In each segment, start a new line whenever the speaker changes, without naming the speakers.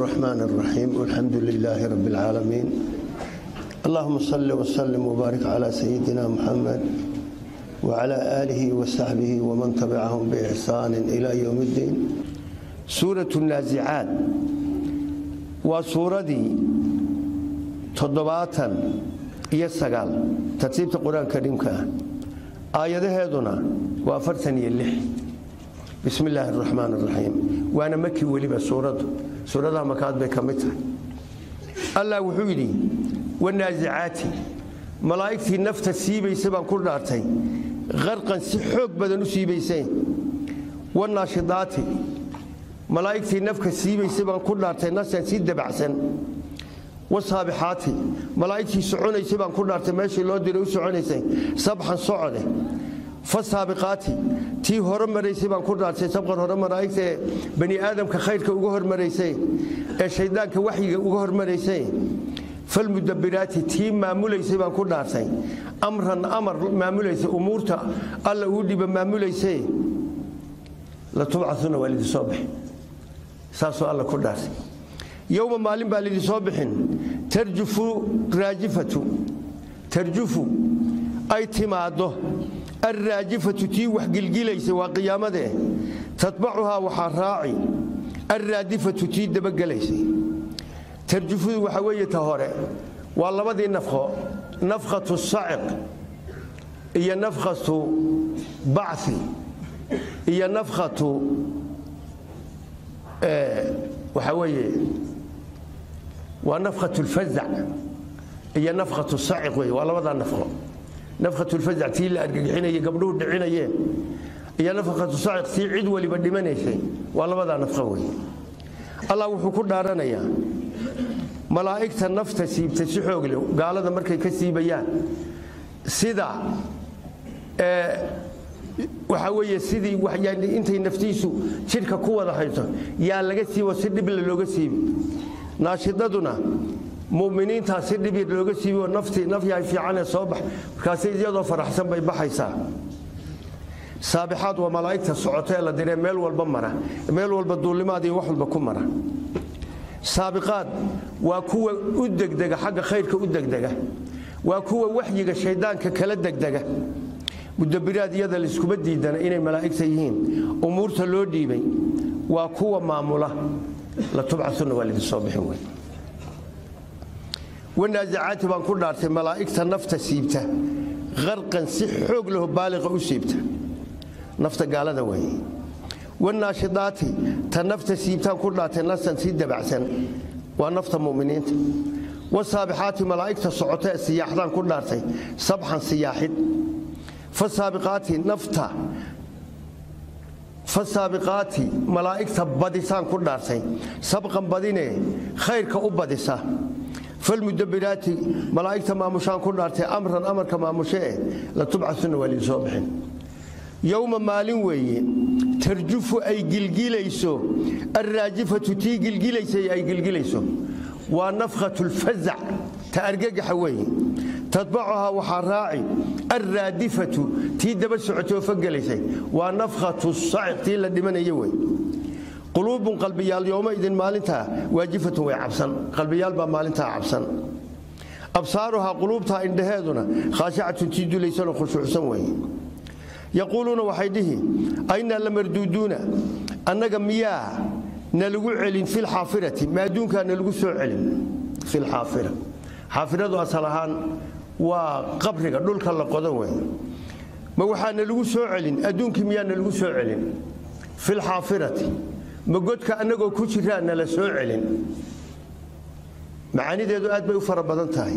الرحمن الرحيم والحمد لله رب العالمين اللهم صل وسلم وبارك على سيدنا محمد وعلى آله وصحبه ومن تبعهم بإحسان إلى يوم الدين سورة النازعات وسورة تضباطا يسقال ترتيب القرآن الكريم كان آية هذنا وأفرتني اللح بسم الله الرحمن الرحيم وأنا مكي ولي سورة سورة مكاد بكمتها الله وحيدي والنازعات ملائكتي نفت سيبيسي بان كل دارتي غرقا سحوق بدن سيبيسي والناشطات ملائكتي نفك سيبيسي بان كل دارتي ناسا سيد دبعسن والصابحات ملائكتي سعونيسي بان كل دارتي ماشي لو ديرو سعونيسي صبحا صعده فالسابقات tii hore maraysay baan ku dhaartay sabqan hore malaa'igta bani aadamka khayrka uga hormaraysay ee shaydaanka waxyiga uga hormaraysay falmudabbiraati tii maamulaysay baan ku dhaartay amran amar maamulaysay umuurta alla uu dhiba maamulaysay la tubcatuna waa lidin soo bixin saasoo alla ku dhaartay yowma maalin baa lidin soo bixin tarjufu raajifatu tarjufu ay timaaddo alraajifatu tii wax gilgilaysa waa qiyaamadee tatbacuhaa waxaa raaci alraadifatu tii dabagelaysay tarjufudu waxaa weeye ta hore waa labadii nafqo nafkhatu saciq iyo nafkhatu bacthi iyo nafkhatu waxaa weeye waa nafkhatu lfazac iyo nafkhatu saciq wey waa labadaa nafqo nafkhatu lfazac tii la argagixinayay gabdhuhu dhicinayeen iyo nafkhatu saciq tii cid waliba dhimanaysay waa labadaa nafqo wey allah wuxuu ku dhaaranayaa malaa'igta nafta siibta si xoog leh gaalada markay ka siibayaan sida waxaa weeye sidii intay naftiisu jidhka ku wada hayso yaa laga siibo si dhible looga siibi naashidaduna muminiintaa si dhib looga siibioo naftii nafyahay fiicanee soo bax markaasi iyadoo faraxsan bay baxaysaa saabixaad waa malaa'igta socota ee la diree meel walba mara meel walba duulimaad iyo wax walba ku mara saabiqaad waa kuwa u degdega xagga khayrka u degdega waa kuwa waxyiga shayddaanka kala degdega mudabiraad iyada layskuma diidana inay malaa'igta yihiin umuurta loo dhiibay waa kuwa maamula la tubcatuna waa lidin soo bixin wey wanaasacaati baan ku dhaartay malaa'igta nafta siibta qarqan si xoog laho baaliqa u siibta nafta gaalada weeye wanaashidaati ta nafta siibtaan ku dhaartay nasan si dabacsan waa nafta muminiinta wasaabixaati malaa'igta socota ee siyaaxdaan ku dhaartay sabxan siyaaxid fasaabiqaati nafta fasaabiqaati malaa'igta badisaan ku dhaartay sabqan badinee khayrka u badisa falmudabiraati malaa'igta maamushaan ku dhaartay amran amarka maamushe eh la tubcasuna waa liin soo bixin yowma maalin weeye tarjufu ay gilgilayso alraajifatu tii gilgilaysay ay gilgilayso waa nafkhatu lfazac ta argagaxa weeye tatbacuhaa waxaa raaci alraadifatu tii daba socotay oo fagelaysay waa nafkhatu saciq tii la dhimanaya wey quluubun qalbiyaal yooma idin maalintaa waajifatun way cabsan qalbiyaal baa maalintaa cabsan absaaruhaa quluubtaa indhaheeduna khaashacatun tii dulaysanoo khushuucsan weeye yaquuluuna waxay dhihi aynaa la marduuduuna annaga miyaa nalagu celin filxaafirati ma adduunkaa nalagu soo celin filxaafira xaafiradu asal ahaan waa qabriga dhulka la qodo wey ma waxaa nalagu soo celin adduunkii miyaa nalagu soo celin filxaafirati ma godka annagoo ku jiraa nala soo celin macaanideedu aad bay u fara badan tahay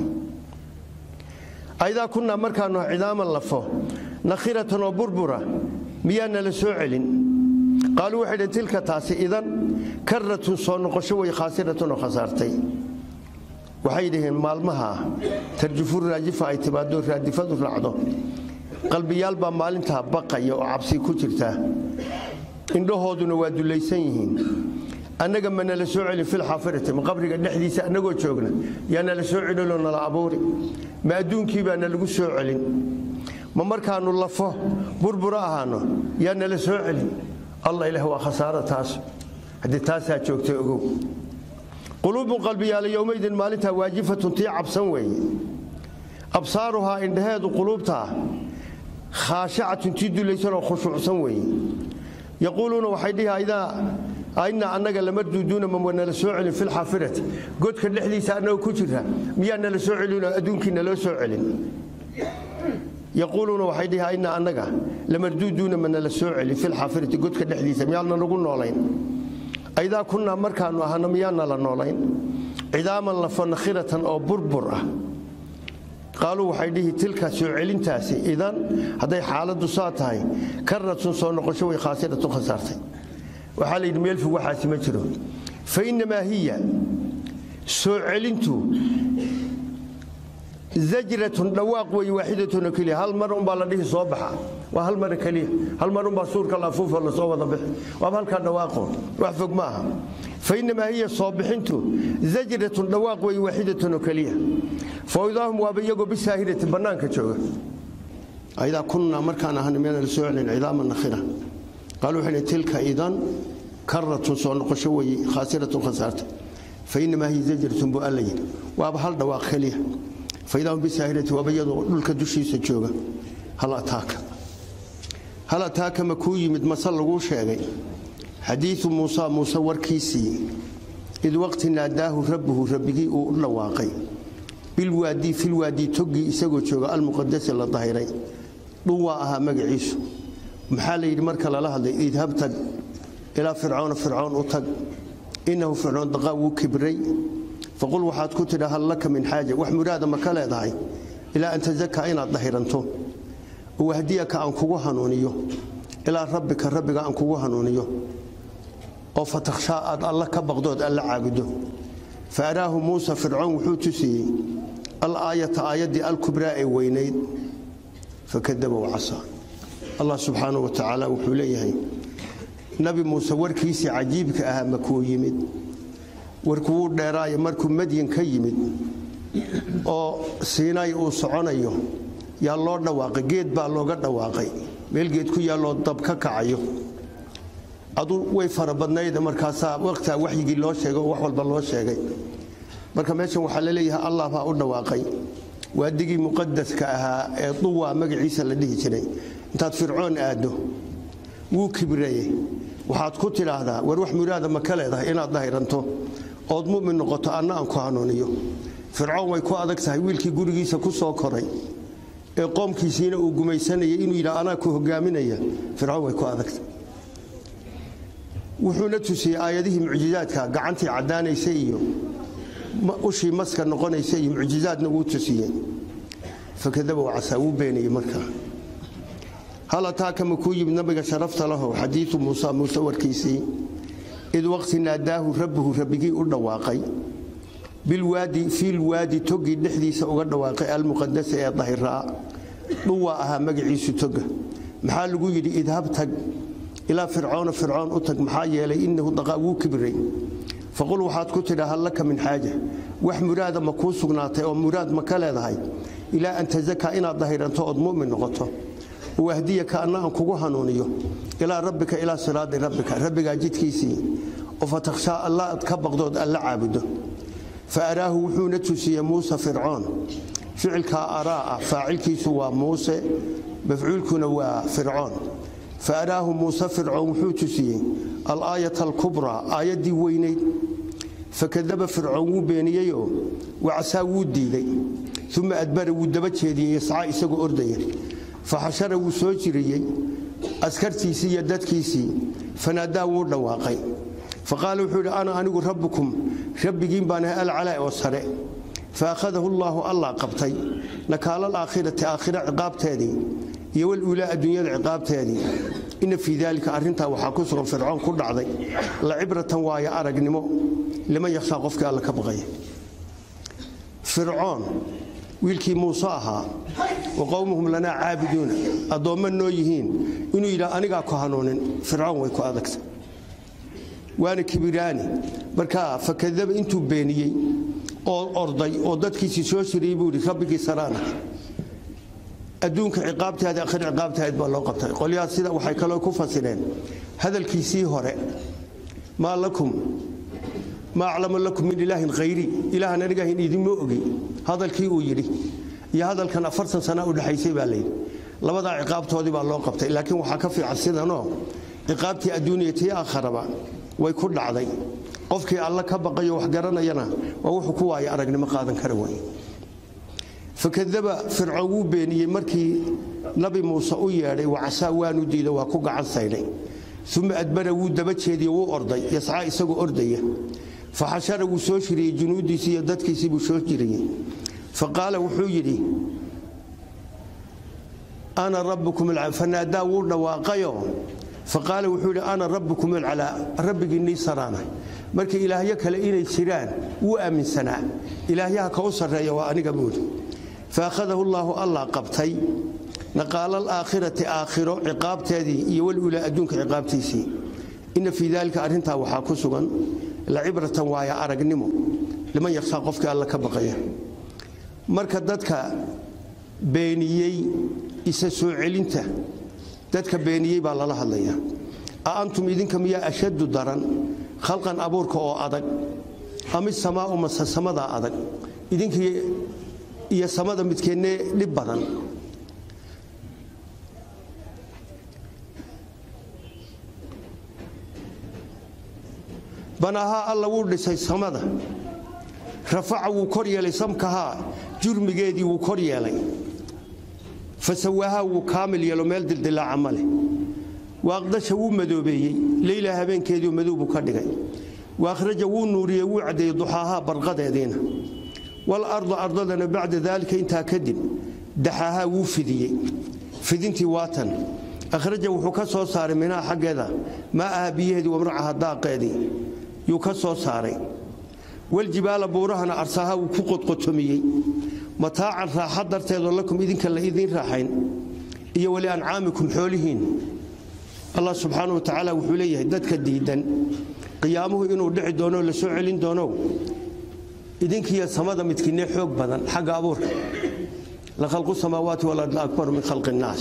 aydaa kunnaa markaannu cidaaman lafo nakhiratan oo burbura miyaa nala soo celin qaaluu waxay dhhen tilka taasi idan karratun soo noqosho way khaasiratun oo khasaartay waxay dhaheen maalmaha tarjufu raajifa ay timaado raadifadu raacdo qalbiyaal baa maalintaa baqaya oo cabsi ku jirta indhahooduna waa dulaysan yihiin annaga ma nala soo celin filxaafirati ma qabriga dhexdiisa annagoo joogna yaa nala soo celinoo nala abuuri ma adduunkii baa nalagu soo celin ma markaannu lafo burbura ahaano yaa nala soo celin allah ilaah waa khasaaro taas haddii taasaa joogtay ogow quluubun qalbiyaala yowmaydin maalintaa waajifatun tii cabsan weeye absaaruhaa indhaheedu quluubtaa khaashacatun tii dulaysanoo khushuucsan weeye yaquuluuna waxay dhihi aydaa ayna annaga lamarduuduuna ma nala soo celin filxaafirati godka dhexdiisa annaga ku jira miyaa nala soo celinoo adduunkii naloo soo celin yaquuluuna waxay dhihi ayna annaga lamarduuduuna ma nala soo celin filxaafirati godka dhexdiisa miyaana nagu noolayn aydaa kunnaa markaannu ahana miyaa nala noolayn cidaaman lafanakhiratan oo burbur ah qaaluu waxay dhihi tilka soo celintaasi idan hadday xaaladdu saa tahay karatun soo noqosho way khaasiratun khasaartay waxaa la yidhi meel fog waxaasi ma jiro fa innamaa hiya soo celintu zajratun dhawaaq weeye waaxidatuna keliya hal mar unbaa la dhihi soo baxa waa hal mara keliya hal mar unbaa suurka la afuufo la soo wada bixi waaba halkaa dhawaaqo wax fog ma aha fa innamaa hiya soo bixintu zajratun dhawaaq weeye waaxidatun keliya fawdaahum waaba iyagoo bisaahirati bannaanka jooga aydaa kunnaa markaan ahana miyana la soo celin cidaama nakhira qaaluu waxay tilka idan karatun soo noqosho weeye khaasiratun khasaarta fa innamaa hiya zajratun buu alla yidhi waaba hal dhawaaq keliya faidahum bisaahirati waaba iyadoo dhulka dushiisa jooga hal ataaka hal ataaka ma kuu yimid mase laguu sheegay xadiidu muusa muuse warkiisii id waqti naadaahu rabbuhu rabbigii uu u dhawaaqay bilwaadii filwaadii toggii isagoo jooga almuqadasi la dahiray dhun waa ahaa magaciisu maxaa la yidhi marka lala hadlay idhab tag ilaa fircoona fircoon u tag innahu fircoon daqaa wuu kibray faqul waxaad ku tidha hal laka min xaaja wax muraada ma ka leedahay ilaa an tazakaa inaad dahiranto wahdiyaka aan kugu hanuuniyo ilaa rabbika rabbiga aan kugu hanuuniyo oo fatakhshaa aad alla ka baqdood alla caabudo fa araahu muusa fircoon wuxuu tusiyey alaayata aayaddii alkubraa ee weynayd fakadaba wacasaa allah subxaanahu wa tacaala wuxuu leeyahay nabi muuse warkiisii cajiibka ahaa makuu yimid warku wuu dheeraayo markuu madyan ka yimid oo siinay uu soconayo yaa loo dhawaaqay geed baa looga dhawaaqay meel geed ku yaalloo dab ka kacayo adu way fara badnayd markaasaa waqtaa waxyigii loo sheegay oo wax walba loo sheegay marka meeshan waxaa la leeyahay allah baa u dhawaaqay waadigii muqadaska ahaa ee duwaa magaciisa la dhihi jiray intaad fircoon aaddo wuu kibreeye waxaad ku tidhaahdaa war wax muraada ma ka leedahay inaad dahiranto ood mumin noqoto anna aan ku hanuuniyo fircoon way ku adag tahay wiilkii gurigiisa ku soo koray ee qoomkiisiina uu gumaysanayay inuu yidha anaa ku hogaaminaya fircoon way ku adagtahay wuxuuna tusiyey aayadihii mucjizaadka gacantii caddaanaysa iyo ushii maska noqonaysa iyo mucjizaadna wuu tusiyey fakadaba wacasaa wuu beeniyey markaa hal ataaka ma kuu yimid nabiga sharafta lahow xadiidu muusa muuse warkiisii id waqti naadaahu rabbuhu rabbigii u dhawaaqay bilwaadi fiilwaadi togii dhexdiisa uga dhawaaqay almuqadasa ee dahiraa dhuwaa ahaa magaciisu toga maxaa lagu yidhi idhab tag ilaa fircoona fircoon u tag maxaa yeelay inahu daqaa wuu kibray faqul waxaad ku tidha hal laka min xaaja wax muraada ma kuu sugnaatay oo muraad ma ka leedahay ilaa an tazakaa inaad dahiranto ood mu'min noqoto wahdiyaka anna aan kugu hanuuniyo ilaa rabbika ilaa siraadi rabbika rabbigaa jidkiisii oo fatakhshaa alla ad ka baqdood alla caabudo fa araahu wuxuuna tusiyey muuse fircoon ficilkaa araa ah faacilkiisu waa muuse mafcuulkuna waa fircoon fa araahu muuse fircoon wuxuu tusiyey alaayata alkubraa aayaddii weynayd fakadaba fircoon wuu beeniyeyoo wacasaa wuu diiday uma adbara wuu daba jeediyey yascaa isagoo ordaya faxashara wuu soo jiriyey askartiisii iyo dadkiisii fanaadaa wuu dhawaaqay faqaala wuxuu yidhi ana anigu rabbukum rabbigiin baan ahay alcalaa oo sare faakhadahu allaahu allah qabtay nakaala alaakhirati aakhira ciqaabteedii iyo waluulaa adduunyada ciqaabteedii ina fii daalika arrintaa waxaa ku sugan fircoon ku dhacday la cibratan waayo aragnimo liman yakhshaa qofkii alla ka baqaya fircoon wiilkii muuse ahaa wa qowmuhum lanaa caabiduuna addoomma noo yihiin inuu yidhaa anigaa ku hanuunin fircoon way ku adagta waana kibiraani markaa fakadaba intuu beeniyey oo orday oo dadkiisii soo shiriyey buu yidhi rabbigii saraana adduunka ciqaabtaadi akhir ciqaabtaad baa loo qabtay qolyahaas sida waxay kaloo ku fasireen hadalkiisii hore maa lakum maa aclamu lakum min ilaahin khayrii ilaahan anigahin idinma ogi hadalkii uu yidhi iyo hadalkan afartan sana u dhexaysay baa layidhi labadaa ciqaabtoodii baa loo qabtay laakiin waxaa ka fiican sidanoo ciqaabtii adduuniya tii aakharaba way ku dhacday qofkii alla ka baqayo wax garanayana waa wuxuu ku waaya aragnimo qaadan kara wey fakadaba fircoon wuu beeniyey markii nabi muuse u yeedhay wacasaa waanu diida waa ku gacan saydhay uma adbara wuu daba jeediye wuu orday yascaa isagoo ordaya faxashara wuu soo shiriyey junuudiisii iyo dadkiisii buu soo jiriyey faqaala wuxuu yidhi ana rabbukum fanaadaa wuu dhawaaqayo faqaala wuxuu yidhi ana rabbukum alcalaa rabbigiinnii saraana markii ilaahyo kale inay jiraan wuu aaminsanaa ilaahyaha ka u sarreeya waa aniga buuri faakhadahu llaahu allah qabtay naqaala alaakhirati aakhiro ciqaabteedii iyo walulaa adduunka ciqaabtiisii inna fii daalika arrintaa waxaa ku sugan lacibratan waaya aragnimo liman yakhshaa qofkii alla ka baqaya marka dadka beeniyey isa soo celinta dadka beeniyey baa lala hadlaya a antum idinka miyaa ashaddu daran khalqan abuurka oo adag ama samaau mase samadaa adag idinkii iyo samada midkeennee dhib badan banahaa alla wuu dhisay samada rafaca wuu kor yeelay samkahaa jurmigeedii wuu kor yeelay fasawaahaa wuu kaamil yeelo meel dildilaaca ma leh waaqdasha wuu madoobeeyey leyla habeenkeediiu madow buu ka dhigay waakhraja wuu nuuriyey wuu caddeeyey duxaahaa barqadeediina walarda ardadana bacda daalika intaa kadib daxaahaa wuu fidiyey fidintii waatan akhraja wuxuu ka soo saaray minhaa xaggeeda maa aha biyaheedii wamracaha daaqeedii yuu ka soo saaray waljibaala buurahana arsaaha wuu ku qodqotomiyey mataacan raaxa darteedoo lakum idinka la idiin raaxayn iyo wali ancaamikum xoolihiin allah subxaana wa tacaala wuxuu leeyahay dadka diidan qiyaamuhu inuu dhici doono la soo celin doono idinkiiyo samada midkiinee xoog badan xagga abuurka la khalqu samaawaati walardi akbaru min khalqi innaas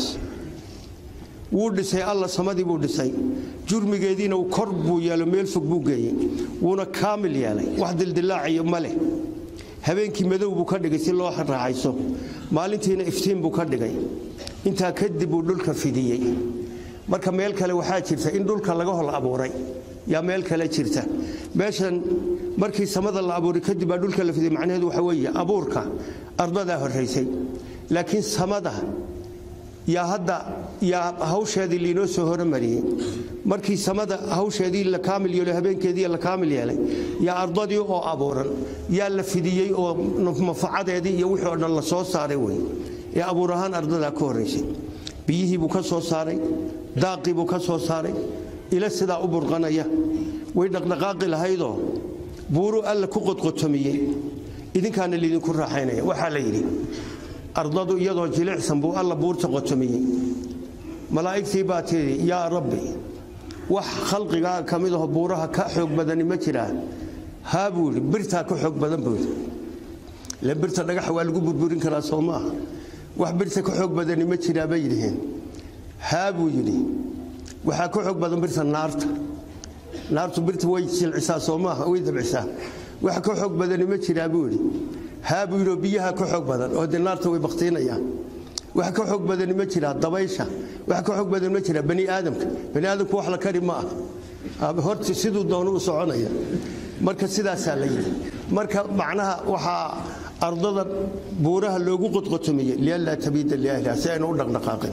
wuu dhisay alla samadii buu dhisay jurmigeediina kor buu yeelo meel fog buu geeyey wuuna kaamil yeelay wax dildilaaciyo ma leh habeenkii madow buu ka dhigay si loo raaxayso maalintiina iftiin buu ka dhigay intaa kadib buu dhulka fidiyey marka meel kale waxaa jirta in dhulka laga hol abuuray yaa meel kale jirta meeshan markii samada la abuuray kadib baa dhulka la fidiyey macnaheedu waxa weeye abuurka ardadaa horraysay laakiin samada yaa hadda yaa hawsheedii liinoo soo horumariyey markii samada hawsheedii la kaamil yeelo habeenkeedii la kaamil yeelay yaa ardadii oo abuuran yaa la fidiyey oo mafacadeedii iyo wixii oo dhan la soo saaray wey ee abuur ahaan ardadaa ka horraysay biyihii buu ka soo saaray daaqii buu ka soo saaray ila sidaa u burqanaya way dhaqdhaqaaqi lahaydoo buuruu alla ku qodqotomiyey idinkaana liidinku raaxaynaya waxaa la yidhi ardadu iyadoo jilicsan buu alla buurta qotomiyey malaa'igtii baa tidhi yaa rabbi wax khalqigaa ka mid aho buuraha ka xoog badani ma jiraa haa buu yidhi birtaa ka xoog badan buu yidhi ile birta dhagaxa waa lagu burburin karaa soo maaha wax birta ka xoog badani ma jiraa bay yidhiheen haa buu yidhi waxaa ka xoog badan birta naarta naartu birta way jilcisaa soo maaha way dabcisaa wax ka xoog badani ma jiraa buu yidhi haa buu yidhi biyaha ka xoog badan oo dee naarta way baktiinayaan wax ka xoog badani ma jiraa dabaysha wax ka xoog badan ma jiraa bani aadamka bani aadamku wax la kari ma ah horta siduu doono u soconaya marka sidaasaa la yidhi marka macnaha waxaa ardada buuraha loogu qodqotomiyey lianlaa tabiida liahliha si ayna u dhaqdhaqaaqin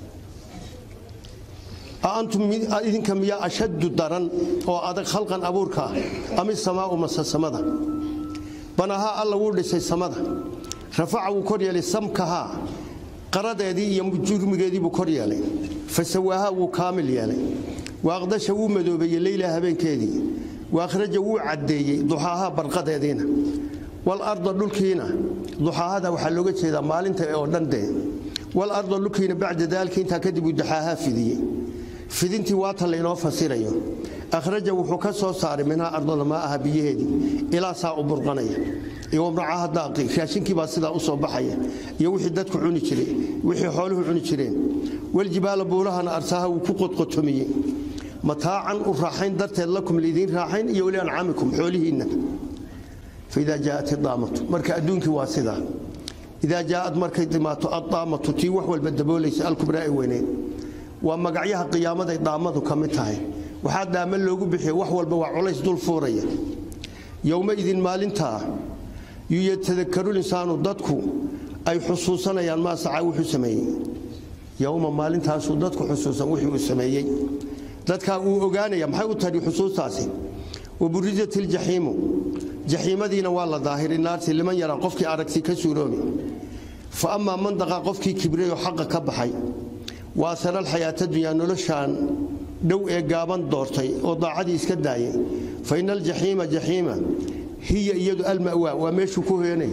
antum idinka miyaa ashaddu daran oo adag khalqan abuurka ah ami samaau mase samada banahaa alla wuu dhisay samada rafaca wuu kor yeelay samkahaa qaradeedii iyo jurmigeedii buu kor yeelay fasawaahaa wuu kaamil yeelay waaqdasha wuu madoobeeyey leyla habeenkeedii waakhraja wuu caddeeyey duxaahaa barqadeediina walarda dhulkiina duxaahada waxaa looga jeedaa maalinta oo dhan dee walarda dhulkiina bacda daalika intaa kadib uu duxaahaa fidiyey fidintii waatan laynoo fasirayo akhraja wuxuu ka soo saaray minhaa ardada maa aha biyaheedii ilaa saa u burqanaya iyo wamracaha daaqi raashinkii baa sidaa u soo baxaya iyo wixii dadku cuni jireen wixii xooluhu cuni jireen waljibaala buulahana arsaha wuu ku qodqotomiyey mataacan u raaxayn darteed lakum lidiin raaxayn iyo weli ancaamikum xoolihiinna faidaa jaaat idaamatu marka adduunkii waa sidaa idaa jaaad markay timaato addaamatu tii wax walba daboolaysa alkubraa ee weyneed waa magacyaha qiyaamaday daamadu ka mid tahay waxaa daama loogu bixiya wax walba waa culays dul fuuraya yowmaidin maalintaa yuyatadakarulinsaanu dadku ay xusuusanayaan maa sacaa wuxuu sameeyey yowma maalintaasuu dadku xusuusan wixii uu sameeyey dadkaa uu ogaanaya maxay u tahi xusuustaasi waburijat iljaxiimu jaxiimadiina waa la daahiray naarti liman yaraa qofkii aragti ka suuroobi fa amaa man daqaa qofkii kibrey oo xaqa ka baxay waa asara alxayaata dunyaa noloshaan dhow ee gaaban doortay oo daacadii iska daayay fa ina aljaxiima jaxiima hiya iyadu alma'waa waa meeshuu ku hoyanay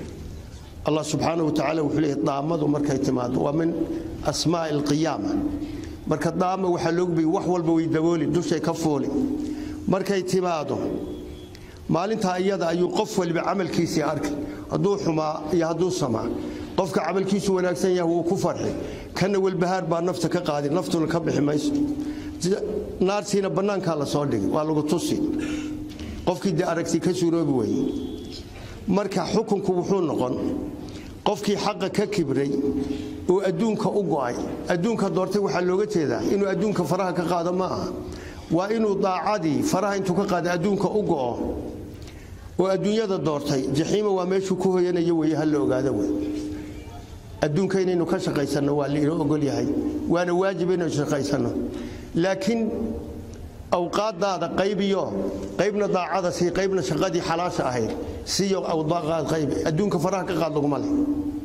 allah subxaanahu wa tacala wuxuu leeyahy daamadu markay timaado waa min asmaa'i alqiyaama marka daama waxaa loogu biyey wax walba way dabooli dushay ka fuuli markay timaado maalintaa iyada ayuu qof waliba camalkiisii arkay hadduu xumaa iyo hadduu samaa qofka camalkiisu wanaagsan yahay wuu ku farxi kana walbahaar baa nafta ka qaadi naftuna ka bixi mayso naartiina bannaankaa la soo dhigay waa lagu tusi qofkii dee aragti ka suuroobi weye marka xukunku wuxuu noqon qofkii xaqa ka kibray oo adduunka u go'ay adduunka doortay waxaa looga jeedaa inuu adduunka faraha ka qaado ma aha waa inuu daacadii faraha intuu ka qaada adduunka u go'o oo adduunyada doortay jaxiima waa meeshuu ku hoyanayo weye ha la ogaado wey adduunka inaynu ka shaqaysanno waa lainoo ogol yahay waana waajib inaynu shaqaysanno laakiin awqaadaada qaybiyo qaybna daacada sii qaybna shaqadii xalaasha ahayd siyo awdaaqaad qaybi adduunka faraha ka qaad laguma leh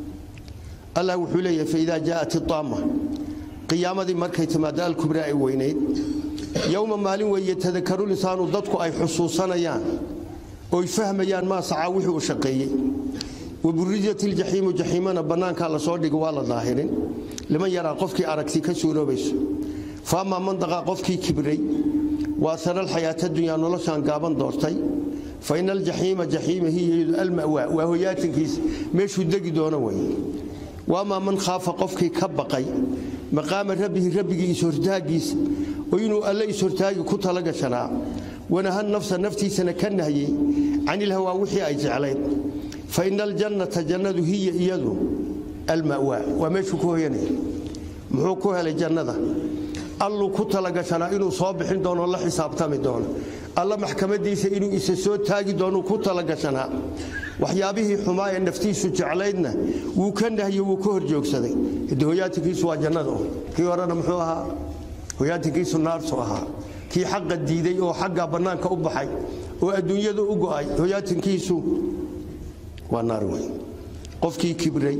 allah wuxuu leeyahay faidaa jaa'at idaama qiyaamadii markay timaado alkubraa ay weynayd yowma maalin weeye tadakaru lisaanu dadku ay xusuusanayaan oy fahmayaan maa sacaa wixii uu shaqeeyey waburijat iljaxiimu jaxiimana bannaankaa la soo dhigo waa la daahirin liman yaraa qofkii aragti ka suuroobayso fa amaa man daqaa qofkii kibray waa sara alxayaata dunyaa noloshaan gaaban doortay fa ina aljaxiima jaxiima hiya yadu alma'waa waa hoyaatinkiisa meeshuu degi doono wey waamaa man khaafa qofkii ka baqay maqaama rabbihi rabbigii ishortaagiisa oo inuu alle ishortaagi ku tala gashanaa wanahan nafsa naftiisana ka nahyey can ilhawaa wixii ay jeclayd fa ina aljannata jannadu hiya iyadu alma'waa waa meeshuu ku hoyanaya muxuu ku helay jannada alluu ku talagashanaa inuu soo bixin doono la xisaabtami doono alla maxkamadiisa inuu isa soo taagi doonuu ku talagashanaa waxyaabihii xumaa ee naftiisu jeclaydna wuu ka nahyo wuu ka horjoogsaday hade hoyaatinkiisu waa jannada kii horena muxuu ahaa hoyaatinkiisu naartu ahaa kii xaqa diiday oo xagga bannaanka u baxay oo adduunyada u go'ay hoyaatinkiisu waa naar wey qofkii kibray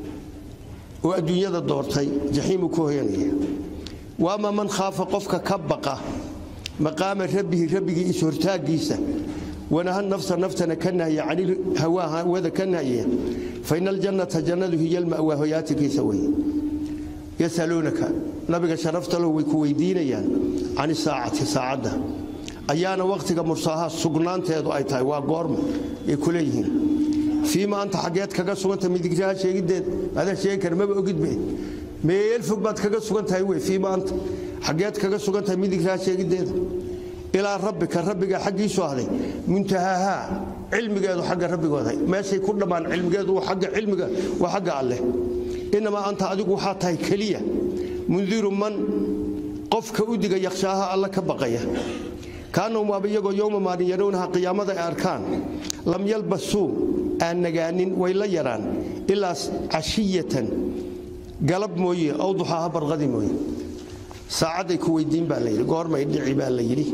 oo adduunyada doortay jaxiimuu ku hoyanaya waama man khaafa qofka ka baqa maqaama rabbihi rabbigii ishortaagiisa wanaha nafsa naftana ka nahya can hawaa hawada ka nahya fa ina aljannata jannadu hiya alma'waa hoyaatinkiisa wey yasaluunaka nabiga sharafta lahu way ku weydiinayaan can isaacati saacadda ayaana wakhtiga mursaaha sugnaanteedu ay tahay waa goorma ay ku leeyihiin fiima anta xaggeed kaga suganta midigraha sheegideed adaa sheegi kara maba ogidbe meel fog baad kaga sugan tahay wey fiima anta xaggeed kaga sugan tahay midigraha sheegideeda ilaa rabbika rabbiga xaggiisu ahday muntahaahaa cilmigeedu xagga rabbigooday meeshay ku dhammaan cilmigeedu agga cilmiga waa xagga alleh inamaa anta adigu waxaa tahay keliya mundiru man qofka u diga yakhshaaha alla ka baqaya kaanahum waaba iyagoo yowma maalin yarownaha qiyaamada ay arkaan lam yalbasuu aan nagaanin way la yaraan ilaa cashiyatan galab mooye ow duxaaha barqadi mooye saacadday ku weydiin baa layidhi goormay dhici baa la yidhi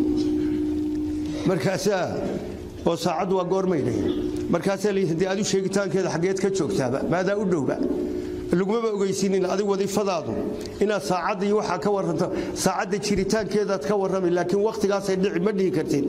markaasaa oo saacaddu waa goormay dhihi markaasaa layidhi haddii adu sheegitaankeeda xaggeed ka joogtaaba maadaa u dhowba lagumaba ogeysiinin adig wadiifadaadu inaad saacadda iyo waxaa ka waranto saacadda jiritaankeedaad ka warrami laakiin wakhtigaasay dhici ma dhihi kartid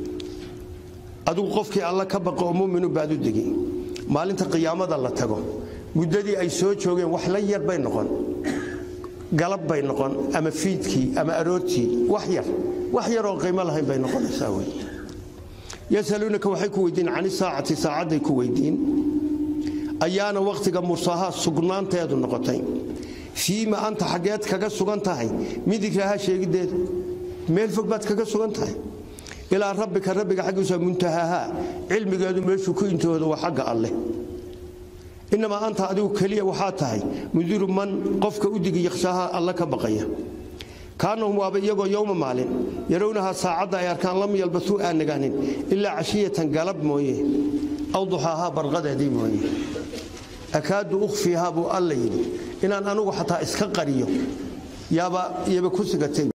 adigu qofkii alla ka baqo oo muminu baad u degi maalinta qiyaamada la tago muddadii ay soo joogeen wax la yar bay noqon galab bay noqon ama fiidkii ama aroortii wax yar wax yaroo qiimo lahayn bay noqonaysaa wey yasaluunaka waxay ku weydiin can isaacati saacadday ku weydiin ayaana wakhtiga mursahaa sugnaanteedu noqotay fiima anta xaggeed kaga sugan tahay midigraha sheegideeda meel fog baad kaga sugan tahay ilaa rabbika rabbiga xaggiisa muntahaahaa cilmigeedu meeshuu ku intooda waa xagga alleh inamaa anta adigu keliya waxaa tahay mundiru man qofka u digi yakhshaaha alla ka baqaya kaanahum waaba iyagoo yowma maalin yarownahaa saacadda ay arkaan lam yalbasuu aan nagaanin ilaa cashiyatan galab mooye aw duxaahaa barqadeedii mooye akaadu ukhfiihaa buu alla yidhi inaan anugu xataa iska qariyo yaaba yaba ku sigatay